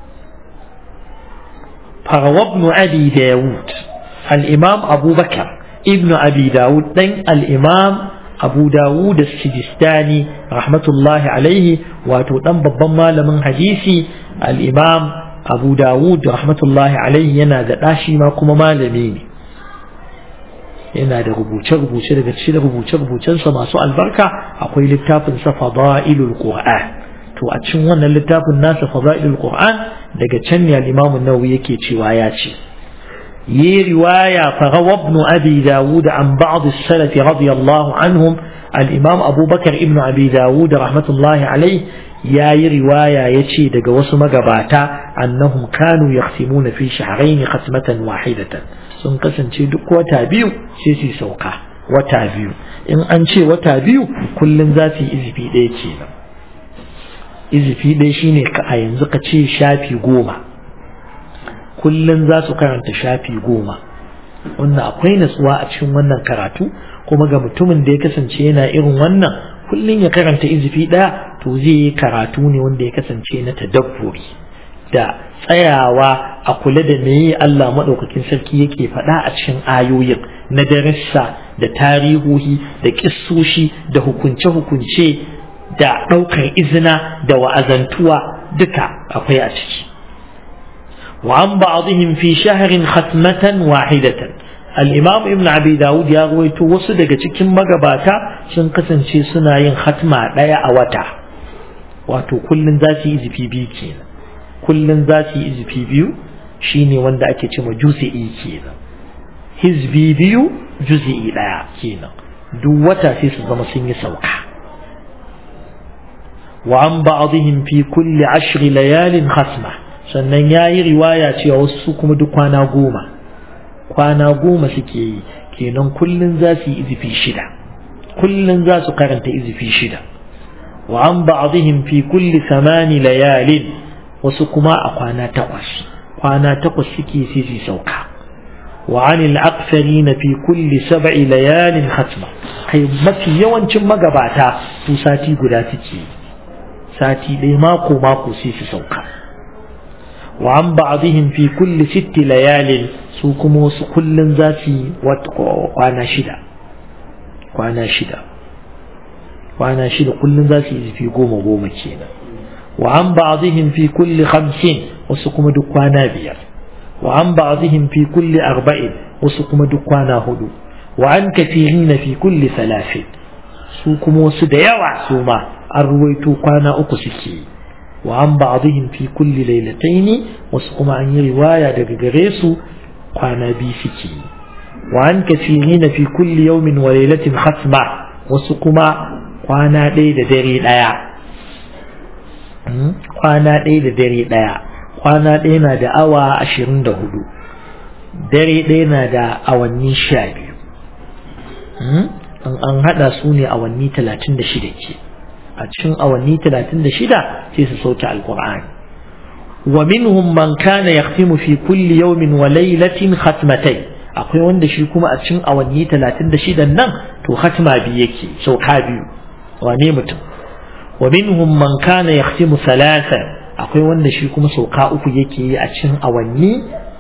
farawa ibn abi dawud al-imam abubakar ibn abi dawud dan al-imam abu dawud as-sijistani rahmatullahi alaihi wato dan babban malamin hadisi al-imam abu dawud rahmatullahi alaihi yana da dashi ma kuma malami ne yana da rubuce-rubuce daga cikin rubuce-rubucensa masu albarka akwai littafin sa fada'ilul qur'an to a cikin wannan littafin nasa fada'ilul qur'an daga can ne al-imam an-nawawi yake cewa ya ce yi riwaya farawa ibn abi dawud an ba'd as-salaf radiyallahu anhum al-imam abubakar ibn abi dawud rahmatullahi alayhi yayi riwaya yace daga wasu magabata annahum kanu yahtimuna fi shahrayn khatmatan wahidatan sun kasance duk wata biyu sai su sauka wata biyu in an ce wata biyu kullum za su yi izifi ɗaya kenan izifi ɗaya shine ka a yanzu ka ce shafi goma kullum za su karanta shafi goma wannan akwai natsuwa a cikin wannan karatu kuma ga mutumin da ya kasance yana irin wannan kullum ya karanta izifi ɗaya to zai yi karatu ne wanda ya kasance na tadabburi da tsayawa a kula da meye Allah maɗaukakin sarki yake faɗa a cikin ayoyin na darissa da tarihohi da ƙissoshi da hukunce-hukunce da ɗaukar izina da wa'azantuwa duka akwai a ciki wa an ba'dihim fi shahrin khatmatan wahidatan al-imam ibn abi dawud ya rawaito wasu daga cikin magabata sun kasance suna yin khatma ɗaya a wata wato kullun za su yi izifi biyu kenan kullum za su yi izifi biyu shine wanda ake ce ma juzi'i kenan hizbi biyu juzi'i ɗaya kenan duk wata sai su zama sun yi sauka wa an ba'dihim fi kulli ashri layalin khasma sannan yayi riwaya cewa wasu kuma duk kwana goma kwana goma suke yi kenan kullum za su yi izifi shida kullum za su karanta izifi shida wa an ba'dihim fi kulli samani layalin wasu kuma a kwana takwas kwana takwas suke sai su sauka wa anil aktharina fi kulli sab'i layalin khatma kai mafi yawancin magabata su sati guda suke sati ɗaya mako mako sai su sauka wa an ba'dihim fi kulli sitti layalin su kuma wasu kullun za su kwana shida kwana shida kwana shida kullun za su yi fi goma goma kenan وعن بعضهم في كل خمس وسكم دكوانا بير وعن بعضهم في كل أربع وسكم دكوانا هدو وعن كثيرين في كل ثلاث سوكم وسديا وعسوما أرويتو قانا أقسكي وعن بعضهم في كل ليلتين وسكم عن رواية دقريسو قانا بيسكي وعن كثيرين في كل يوم وليلة ختمة وسكم قانا ليلة دري لايا kwana ɗaya da dare ɗaya kwana ɗaya na da awa ashirin da hudu dare ɗaya na da awanni sha biyu an haɗa su ne awanni talatin da shida ke a cikin awanni talatin da shida sai su sauke alkur'ani wa minhum man kana yahtimu fi kulli yawmin wa laylatin khatmatay akwai wanda shi kuma a cikin awanni talatin da shidan nan to khatma biyu yake sauka biyu wane mutum wa minhum man kana yahtimu thalathan akwai wanda shi kuma sauka uku yake yi a cikin awanni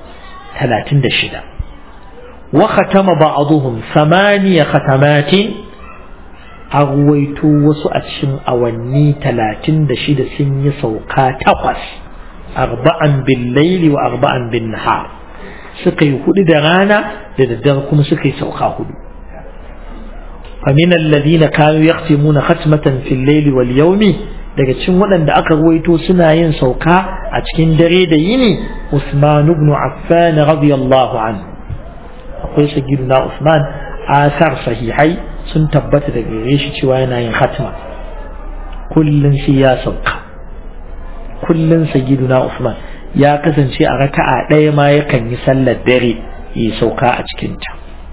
36 wa khatama ba'dhum thamaniya khatamatin arwaito wasu a cikin awanni 36 sun yi sauka takwas arba'an bil laili wa arba'an bin nahar suka yi hudu da rana da daddare kuma suka yi sauka hudu فمن الذين كانوا يختمون ختمة في الليل واليوم daga cikin waɗanda aka ruwaito suna yin sauka a cikin dare da yini Usman ibn Affan radiyallahu anhu akwai sayyiduna Usman asar sahihai sun tabbata daga gare shi cewa yana yin khatma kullun shi ya sauka kullun sayyiduna Usman ya kasance a raka'a ɗaya ma yakan yi sallar dare yi sauka a cikin ta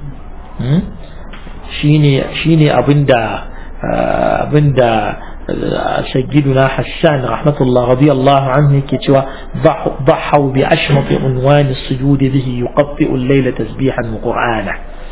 shine shine abinda abinda سيدنا حسان رحمة الله رضي الله عنه كتوى ضحوا بأشمط عنوان السجود به يقطئ الليل تسبيحا وقرآنا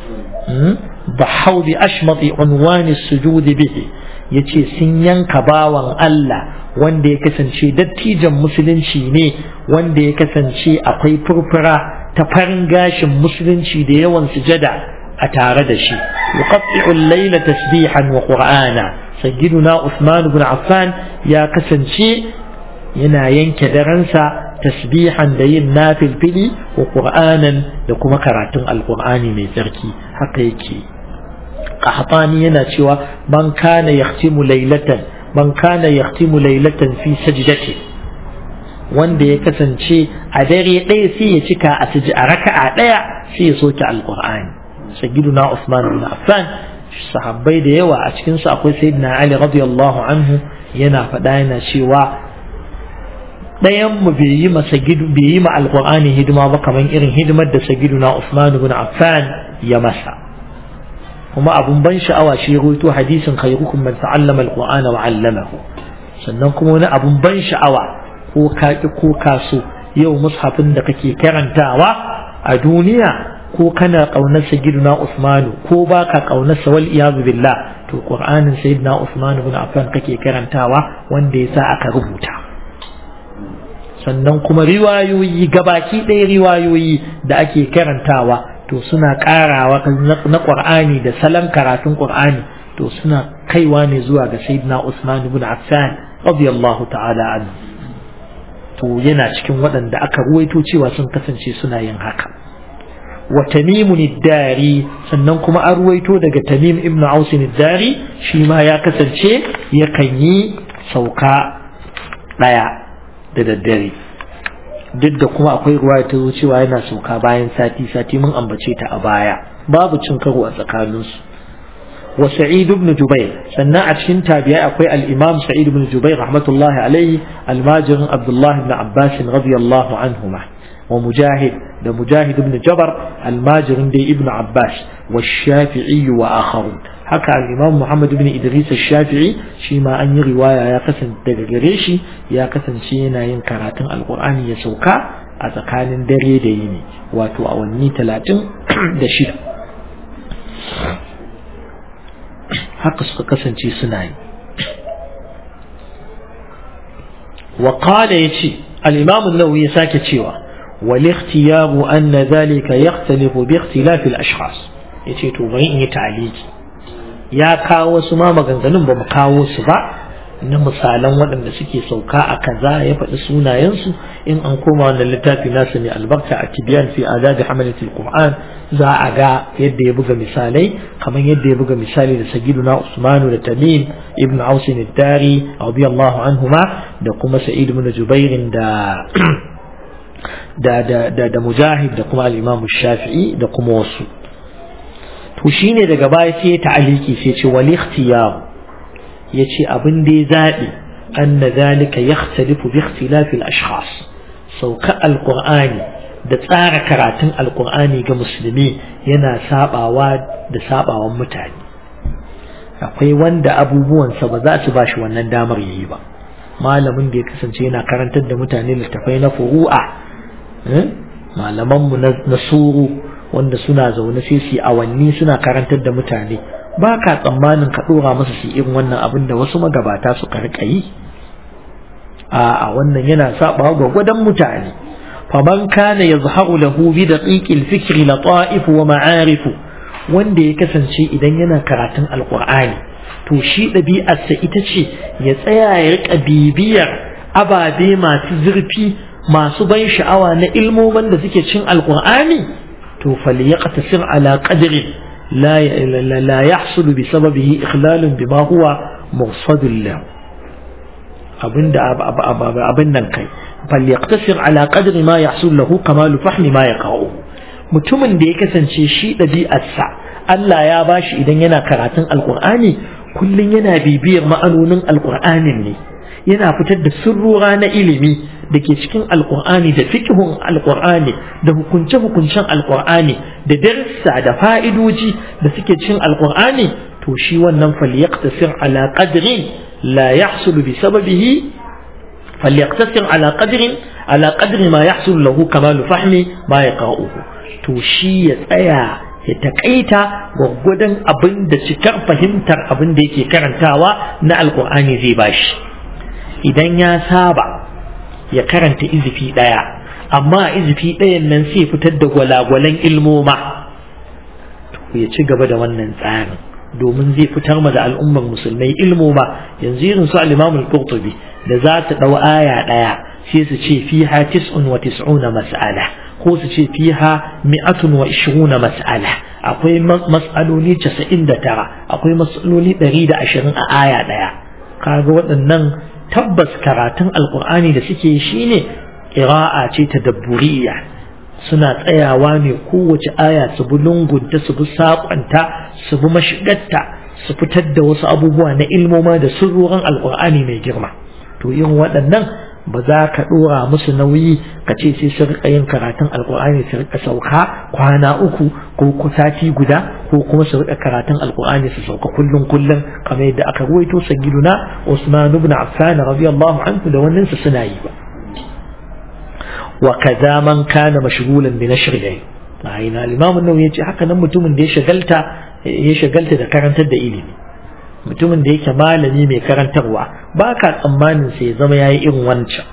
ضحوا بأشمط عنوان السجود به yace sun yanka bawan Allah wanda ya kasance dattijan musulunci ne wanda ya kasance akwai furfura ta farin gashin musulunci da yawan sujada a tare da shi yuqatti'u al-layla tasbihan wa qur'ana sayyiduna Usman ibn Affan ya kasance yana yanke daransa tasbihan da yin nafilfili wa qur'anan da kuma karatun alqur'ani mai tsarki haka yake qahtani yana cewa man kana yahtimu laylatan man kana yahtimu laylatan fi sajdati wanda ya kasance a dare ɗaya sai ya cika a siji a raka'a ɗaya sai ya soke alqur'ani sayyiduna Usman ibn Affan sahabbai da yawa a cikin su akwai sayyidina Ali radiyallahu anhu yana faɗa yana cewa ɗayan mu bai yi masa gidu bai yi ma alqur'ani hidima ba kamar irin hidimar da sayyiduna Usman ibn Affan ya masa kuma abun ban sha'awa shi ruwaito hadisin khairukum man ta'allama alqur'ana wa 'allamahu sannan kuma wani abun ban sha'awa ko ka ko ka so yau mushafin da kake karantawa a duniya ko kana ƙaunar sayyidina Usmanu ko baka ƙaunar sa wal iyadu billah to Qur'anin sayyidina Usman ibn Affan kake karantawa wanda yasa aka rubuta sannan kuma riwayoyi gabaki ɗaya riwayoyi da ake karantawa to suna ƙarawa na Qur'ani da salon karatun Qur'ani to suna kaiwa ne zuwa ga sayyidina Usman ibn Affan radiyallahu ta'ala anhu to yana cikin waɗanda aka ruwaito cewa sun kasance suna yin haka wa tamimun dari sannan kuma an ruwaito daga tamim ibn ausin dari shi ma ya kasance yakan yi sauka ɗaya da daddare duk da kuma akwai ruwa ta zo cewa yana sauka bayan sati sati mun ambace ta a baya babu cin karo a tsakaninsu wa sa'id ibn jubair sannan a cikin tabi'ai akwai al-imam sa'id ibn jubair rahmatullahi alaihi almajirin abdullahi ibn abbas radiyallahu anhuma wa mujahid da mujahid ibn jabar almajirin dai ibn abbas wa shafi'i wa akharun haka al-imam muhammad ibn idris shafi'i shi ma an yi riwaya ya kasance daga gare shi ya kasance yana yin karatun alqur'ani ya sauka a tsakanin dare da yini wato awanni talatin da shida haka suka kasance suna yi wa qala yace al-imam an-nawawi ya sake cewa والاختيار أن ذلك يختلف باختلاف الأشخاص yace to bari in yi ta'aliki ya kawo su ma maganganun ba mu kawo su ba na misalan waɗanda suke sauka a kaza ya faɗi sunayensu in an koma wannan littafi nasu mai albarka a tibiyan fi adabi hamalatul qur'an za a ga yadda ya buga misalai kamar yadda ya buga misali da sagiduna usmanu da tamim ibn ausin dari radiyallahu anhuma da kuma sa'id ibn jubairin da da da da da mujahid da kuma al-imam shafi'i da kuma wasu to shine daga baya sai ya ta'aliki sai ce wal ikhtiyar yace abin da ya zabi anna zalika yakhtalifu bi ikhtilaf al-ashkhas sauka al-qur'ani da tsara karatun al-qur'ani ga musulmi yana sabawa da sabawan mutane akwai wanda abubuwansa ba za su bashi wannan damar yayi ba malamin da ya kasance yana karantar da mutane littafai na furu'a malamanmu na suru wanda suna zaune sai su awanni suna karantar da mutane ba ka tsammanin ka ɗora masa su irin wannan abin da wasu magabata suka riƙa yi a wannan yana saba gwagwadon mutane faman kana yazharu lahu bi daqiqil fikri lata'if wa ma'arif wanda ya kasance idan yana karatun alqur'ani to shi ɗabi'arsa ita ce ya tsaya ya riƙa bibiyar ababe masu zurfi masu ban sha'awa na ilmomin da suke cin alqur'ani to falyaqtasir ala qadri la la yahsul bi sababihi ikhlalun bima huwa mursadun lahu abinda abin nan kai falyaqtasir ala qadri ma yahsul lahu kamalu fahmi ma yaqa'u mutumin da ya kasance shi ɗabi'arsa Allah ya bashi idan yana karatun alqur'ani kullun yana bibiyar ma'anonin alqur'anin ne yana fitar da sirrura na ilimi da ke cikin alkur'ani da fikihun alkur'ani da hukunce-hukuncen alkur'ani da darsa da fa'idoji da suke cikin alkur'ani to shi wannan falyaqtasir ala qadrin la yahsulu bi sababihi falyaqtasir ala qadrin ala qadri ma yahsulu lahu kamalu fahmi ma yaqa'uhu to shi ya tsaya ya takaita gwaggwadon abin da cikar fahimtar abin da yake karantawa na alkur'ani zai bashi idan ya saba ya karanta izifi ɗaya amma izifi ɗayan nan sai fitar da gwalagwalan ilmoma to ya ci gaba da wannan tsarin domin zai fitar ma da al'ummar musulmai ilmoma yanzu irin su al-Imam al-Qurtubi da za ta dau aya ɗaya sai su ce fiha tis'un wa tis'una mas'ala ko su ce fiha mi'atun wa ishiruna mas'ala akwai mas'aloli 99 akwai mas'aloli 120 a aya ɗaya kaga waɗannan tabbas karatun alkur'ani da suke shi ne ƙira'a ce ta dabburiya suna tsayawa ne kowace aya su bi lungunta su bi saƙonta su bi mashigarta su fitar da wasu abubuwa na ilmoma da sirrorin alkur'ani mai girma to yin waɗannan ba za ka ɗora musu nauyi ka ce sai su riƙa yin karatun alkur'ani su riƙa sauka kwana uku ko sati guda ko kuma su riƙa karatun alkur'ani su sauka kullum kullum kamar yadda aka ruwaito sagiduna Usman ibn Affan radiyallahu anhu da wannan su suna yi ba wa kaza man kana mashghulan bi nashr al ina al-imam an-nawawi yace haka nan mutumin da ya shagalta ya shagalta da karantar da ilimi mutumin da yake malami mai karantarwa ba ka tsammanin sai ya zama yayi irin wancan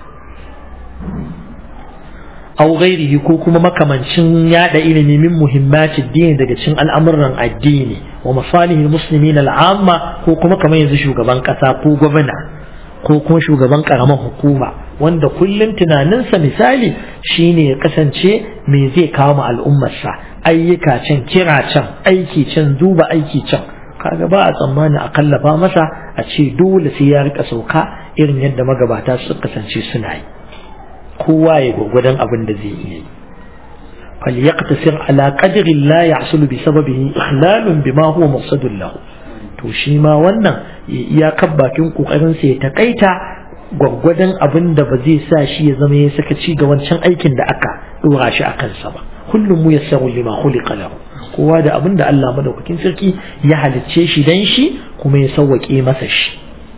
aw ghairihi ko kuma makamancin yada ilimi min muhimmatin dini daga cikin al'amuran addini wa masalihil muslimin al'amma ko kuma kamar yanzu shugaban kasa ko gwamna ko kuma shugaban karamar hukuma wanda kullum tunaninsa misali shine ya kasance me zai kawo ma al'ummarsa ayyuka can kira can aiki can duba aiki can kaga ba a tsammani a kallafa masa a ce dole sai ya rika sauka irin yadda magabata su kasance suna yi kowa ya gwagwadon abin da zai iya yi falyaqtasir ala qadri la yahsulu bi sababihi ihlalun bima huwa maqsadun lahu to shi ma wannan ya bakin kokarin sa ya takaita gwaggwadon abin da ba zai sa shi ya zama ya saka ci ga wancan aikin da aka dora shi a kansa ba kullum mu yassaru lima khuliqa lahu kowa da abin da Allah madaukakin sarki ya halicce shi dan shi kuma ya sauwake masa shi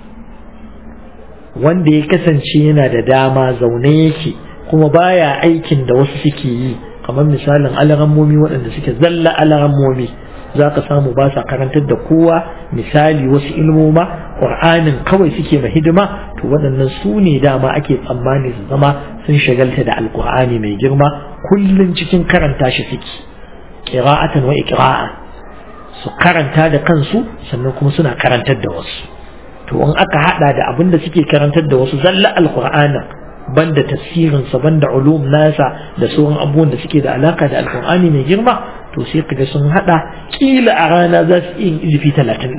wanda ya kasance yana da dama zaune yake kuma baya aikin da wasu suke yi kamar misalin alarammomi waɗanda suke zalla alarammomi za ka samu ba sa karantar da kowa misali wasu ilmoma ƙur'anin kawai suke ma hidima to waɗannan su ne dama ake tsammani su zama sun shagalta da alƙur'ani mai girma kullum cikin karanta shi suke ƙira'atan wa iqra'an su karanta da kansu sannan kuma suna karantar da wasu to in aka hada da abin da suke karantar da wasu zalla alqur'ana banda tafsirin sa banda ulum nasa da sauran abubuwan da suke da alaka da alqur'ani mai girma to sai kaga sun hada kila a rana za su yi izifi 30 din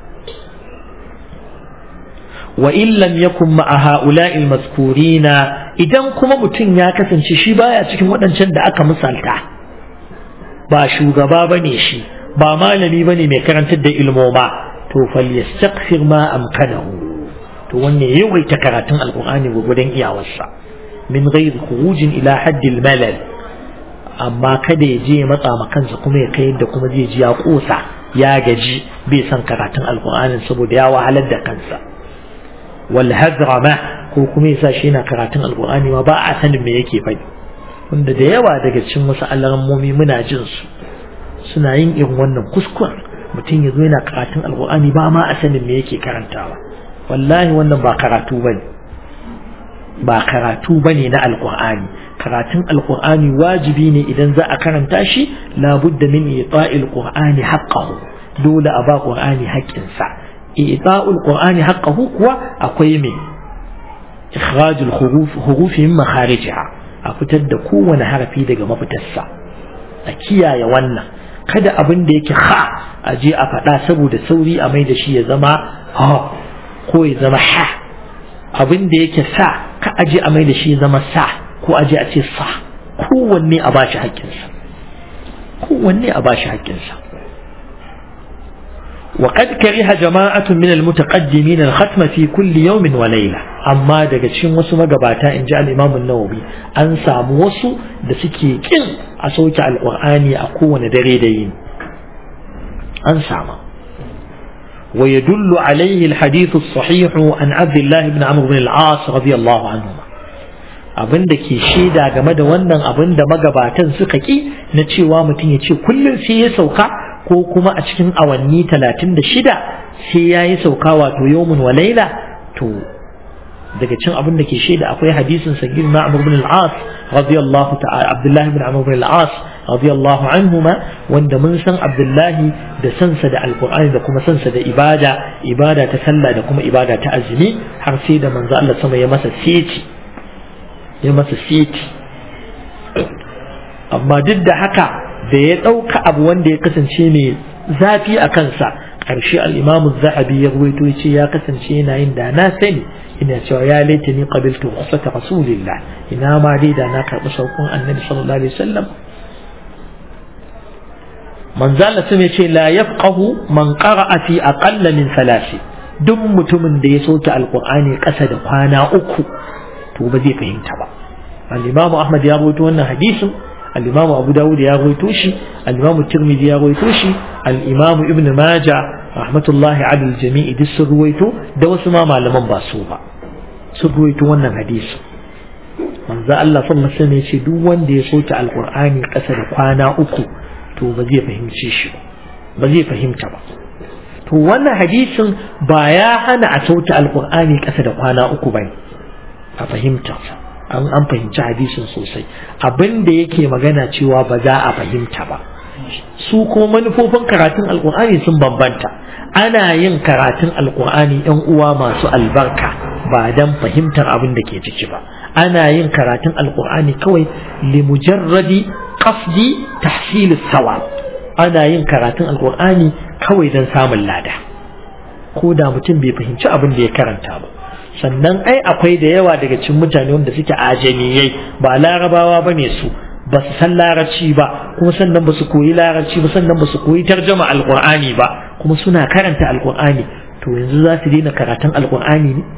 wa in lam yakun ma'a ha'ula'il mazkurina idan kuma mutum ya kasance shi baya cikin waɗancan da aka misalta ba shugaba bane shi ba malami bane mai karantar da ilmoma to falyastaghfir ma amkanahu to wanne yawaita karatun alqur'ani gurgudan iyawarsa min ghairi khurujin ila haddil malal amma kada ya je ya matsa ma kansa kuma ya kai yadda kuma zai ji ya kosa ya gaji bai san karatun alqur'ani saboda ya wahalar da kansa wal hadrama ko kuma yasa shi yana karatun alqur'ani ma ba a sanin me yake faɗi wanda da yawa daga cikin wasu alarammomi muna jin su suna yin irin wannan kuskuren mutum ya zo yana karatun alkur'ani ba ma a sanin me yake karantawa wallahi wannan ba karatu bane ba karatu bane na alkur'ani karatun alkur'ani wajibi ne idan za a karanta shi labudda min ita'il qur'ani haqqahu dole a ba qur'ani haƙƙinsa ita'ul qur'ani haqqahu kuwa akwai me ikhrajul huruf hurufi min makharijiha a fitar da kowane harafi daga mafitarsa a kiyaye wannan kada abin da yake ha a je a faɗa saboda sauri a mai da shi ya zama ha ko ya zama ha abin da yake sa ka aje a mai da shi ya zama sa ko aje a ce sa kowanne a bashi haƙƙinsa kowanne a bashi haƙƙinsa وقد كره جماعة من المتقدمين الختم في كل يوم وليلة أما daga cikin wasu magabata in ji al-Imam an-Nawawi an samu wasu da suke kin a sauke al-Qur'ani a kowane dare da yini an samu ويدل عليه الحديث الصحيح عن عبد الله بن عمرو بن العاص رضي الله عنهما abin da ke shaida game da wannan abin da magabatan suka ki na cewa mutum ya ce kullum sai ya sauka ko kuma a cikin awanni talatin da shida sai ya yi sauka wato yawmun wa laila to daga cin abin da ke shaida akwai hadisin sagir na amr bin al-as radiyallahu ta'ala abdullahi bin amr bin al-as radiyallahu anhuma wanda mun san abdullahi da sansa da alqur'ani da kuma sansa da ibada ibada ta sallah da kuma ibada ta azumi har sai da manzo Allah sama ya masa seti ya masa seti amma duk da haka da ya ɗauka abu wanda ya kasance mai zafi a kansa ƙarshe al'imamu zahabi ya ruwaito ya ce ya kasance yana yin da na sani ina cewa ya laita ni qabiltu rukhsata rasulillah ina ma dai da na karɓi saukon annabi sallallahu alaihi wasallam manzo Allah sun ce la yafqahu man qara'a fi aqalla min salasi duk mutumin da ya soke alqur'ani ƙasa da kwana uku to ba zai fahimta ba al-imamu ahmad ya ruwaito wannan hadisin الإمام أبو داود يا غويتوشي الإمام الترمذي يا غويتوشي الإمام ابن ماجة رحمة الله على الجميع دي سرويتو دوس ما معلمان باسوبا سرويتو وانا حديث من ذا الله صلى الله عليه وسلم يشي دو وان دي صوت القرآن قصد قانا أكو تو بزي فهم شيشو بزي فهم تبا to wannan hadisin ba ya hana a sauta alkur'ani ƙasa da kwana uku bane a fahimta an an fahimci hadisin sosai abin da yake magana cewa ba za a fahimta ba su kuma manufofin karatun alkur'ani sun bambanta ana yin karatun alkur'ani yan uwa masu albarka ba dan fahimtar abin da ke ciki ba ana yin karatun alkur'ani kawai limujarradi qasdi tahsil sawab ana yin karatun alkur'ani kawai dan samun lada ko da mutum bai fahimci abin da ya karanta ba sannan ai akwai da yawa daga cikin mutane wanda suke ajamiyai ba larabawa ba ne su ba su san larabci ba kuma sannan ba su koyi larabci ba sannan ba su koyi tarjama alkur'ani ba kuma suna karanta alkur'ani to yanzu za su daina karatun alkur'ani ne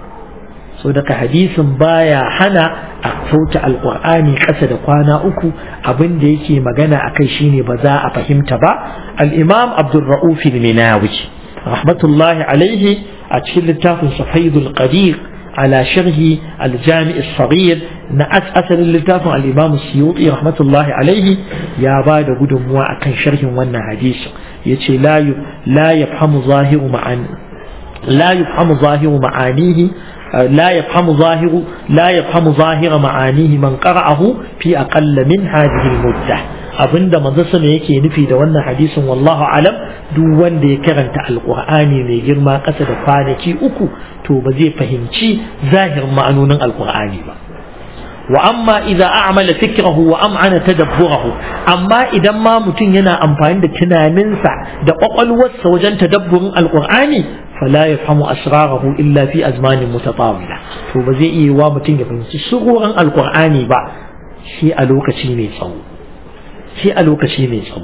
so daga hadisin baya hana a sauta alkur'ani ƙasa da kwana uku abin da yake magana a kai shine ba za a fahimta ba al-imam abdulra'uf al-minawi rahmatullahi alaihi a cikin littafin safaidul qadir على شرح الجامع الصغير نأس أسل اللتاف الإمام السيوطي رحمة الله عليه يا بعد قدم أكن شرح وانا حديث يتي لا لا يفهم ظاهر معاني لا يفهم ظاهر معانيه لا يفهم ظاهر لا يفهم ظاهر معانيه من قرأه في أقل من هذه المدة abinda manzo sama yake nufi da wannan hadisin wallahu alam duk wanda ya karanta alqur'ani mai girma ƙasa da kwanaki uku to ba zai fahimci zahirin ma'anonin alqur'ani ba wa amma idza a'mala fikrahu wa am'ana tadabburahu amma idan ma mutum yana amfani da tunaninsa da kwakwalwarsa wajen tadabburin alqur'ani fala yafhamu asrarahu illa fi azmanin mutatawila to ba zai iya wa mutum ya fahimci sururan alqur'ani ba shi a lokaci mai tsawo shi a lokaci mai tsawo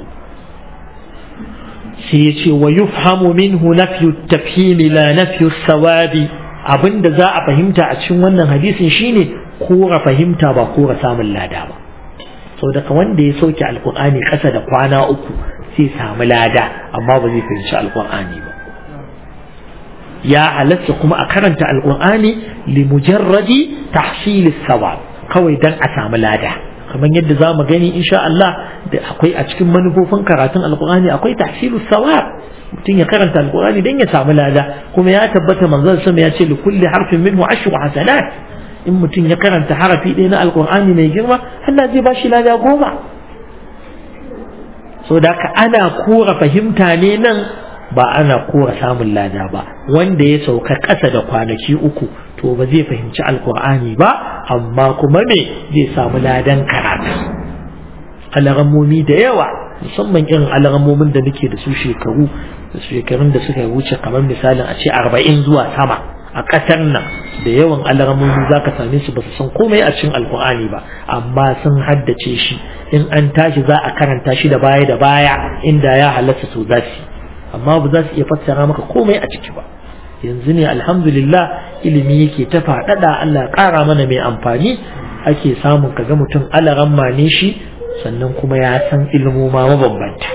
sai ya ce wa yufhamu minhu nafyu tafhimi la nafyu sawabi abinda za a fahimta a cikin wannan hadisin shine kora fahimta ba kora samun lada ba sau daga wanda ya sauke alkur'ani ƙasa da kwana uku sai samu lada amma ba zai fahimci alkur'ani ba ya halatta kuma a karanta alkur'ani li mujarradi tahsilis sawab kawai dan a samu lada kamar yadda za mu gani insha Allah da akwai a cikin manufofin karatun alkur'ani akwai tahsilus sawab mutum ya karanta alkur'ani dan ya samu lada kuma ya tabbata manzon sama ya ce li kulli harfin minhu ashru hasanat in mutum ya karanta harafi ɗaya na alkur'ani mai girma Allah zai ba shi lada goma so da ka ana kora fahimta ne nan ba ana kora samun lada ba wanda ya sauka ƙasa da kwanaki uku to ba zai fahimci alkur'ani ba amma kuma me zai samu ladan karatu alarammomi da yawa musamman irin alarammomin da nake da su shekaru da shekarun da suka wuce kamar misalin a ce arba'in zuwa sama a ƙasar nan da yawan alarammomi za ka same su ba su san komai a cikin alkur'ani ba amma sun haddace shi in an tashi za a karanta shi da baya da baya inda ya halatta su za su amma ba za su iya fassara maka komai a ciki ba yanzu ne alhamdulillah ilimi yake ta faɗaɗa Allah ƙara mana mai amfani ake samun kaga mutum alaran mane shi sannan kuma ya san ilmoma mabambanta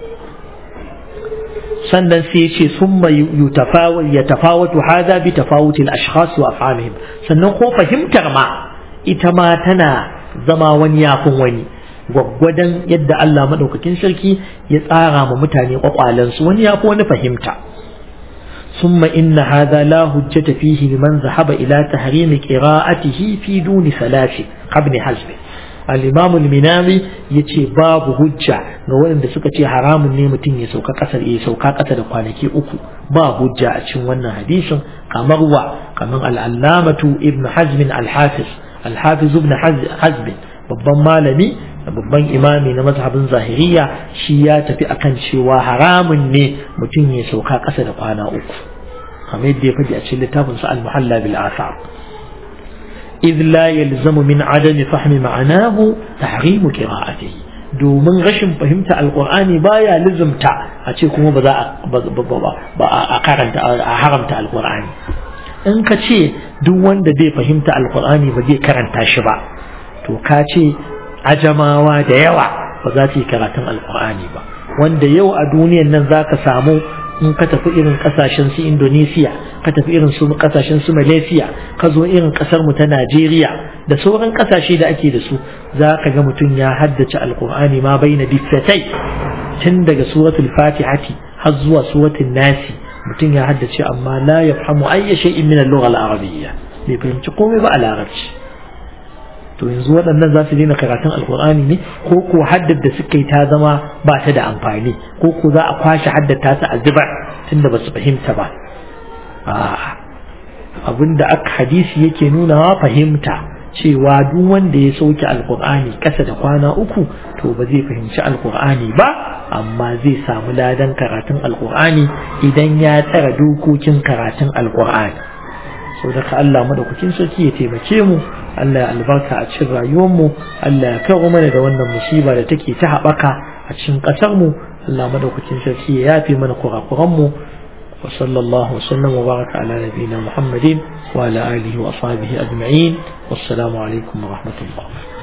sannan sai ce sun mai ya tafawatu hada bi tafawutil ashkhas wa afhamihim sannan ko fahimtar ma ita ma tana zama wani yafin wani gwaggwadon yadda Allah madaukakin sarki ya tsara ma mutane kwakwalansu wani yafi wani fahimta ثم إن هذا لا حجة فيه لمن ذهب إلى تحريم قراءته في دون ثلاث قبل حزب الإمام المنامي يتي باب حجة نقول إن سكة حرام نيمتين يسوكا قصر يسوكا قصر قانكي أكو باب حجة أتشن وانا حديث كمروع كمان العلامة ابن حزم الحافظ الحافظ ابن حزم babban malami babban imami na mazhabin zahiriya shi ya tafi akan cewa haramun ne mutum ya sauka ƙasa da kwana uku kamar yadda ya faɗi a cikin littafin sa al-muhalla bil asar إذ لا يلزم من عدم فهم معناه تحريم قراءته domin rashin fahimta alkur'ani baya lizumta a ce kuma ba za a karanta a haramta alkur'ani in ka ce duk wanda bai fahimta alkur'ani ba zai karanta shi ba to ka ce ajamawa da yawa ba za su yi karatun alkur'ani ba wanda yau a duniyan nan za ka samu in ka tafi irin kasashen su indonesia ka tafi irin su kasashen su malaysia ka zo irin kasar mu ta najeriya da sauran kasashe da ake da su za ka ga mutum ya haddace alkur'ani ma bai na diffatai tun daga suratul fatihati har zuwa suratul nasi mutum ya haddace amma la yafhamu ayya shay'in min al-lugha al-arabiyya bai fahimci komai ba a larabci to yanzu waɗannan za su daina karatun alkur'ani ne ko ko haddar da suka yi ta zama ba ta da amfani ko ko za a kwashe haddata su a zubar tunda ba su fahimta ba abin da aka hadisi yake nunawa fahimta cewa duk wanda ya sauke alkur'ani ƙasa da kwana uku to ba zai fahimci alkur'ani ba amma zai samu ladan karatun alkur'ani idan ya tsara dokokin karatun alkur'ani sau da Allah madaukakin sarki ya taimake mu Allah ya albarka a cikin rayuwarmu Allah ya kawo mana da wannan musiba da take ta haɓaka a cikin ƙasar mu Allah madaukakin sarki ya yafe mana kurakuran mu wa sallallahu wasallam wa baraka ala nabiyina Muhammadin wa ala alihi wa ashabihi ajma'in wassalamu alaikum wa rahmatullah